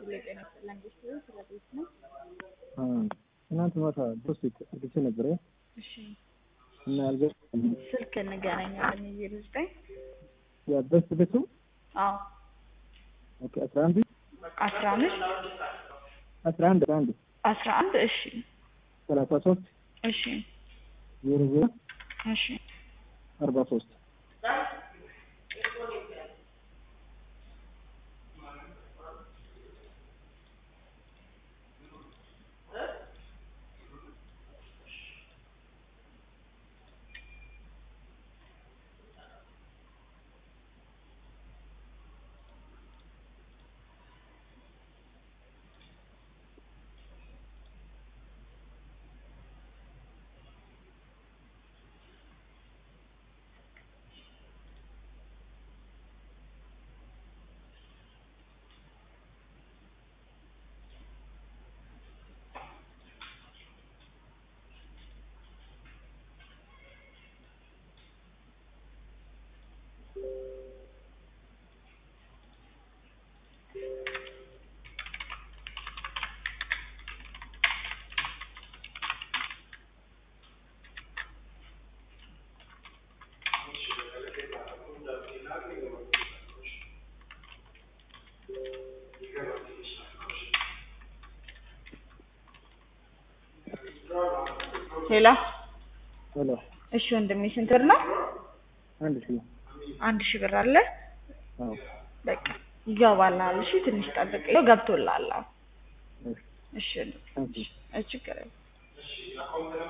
የጤና መንግስት ስለ ቤት ነው። ትናንት ማታ ሶስት ልብስ ነበረ እሺ እና አልገ ስልክ እንገናኛለን። ዜሮ ዘጠኝ ያበስ ቤቱ አዎ ኦኬ አስራ አንድ አስራ አምስት አስራ አንድ አስራ አንድ አስራ አንድ እሺ ሰላሳ ሶስት እሺ ዜሮ ዜሮ እሺ አርባ ሶስት ሌላ ሄሎ እሺ ወንድሜ ስንት ብር ነው? አንድ ሺህ አንድ ሺህ ብር አለ። አዎ በቃ ይገባልሃል። እሺ ትንሽ ጠብቅ። ይኸው ገብቶልሃል። አሁን እሺ እሺ ታንኪ እሺ ችግር የለም።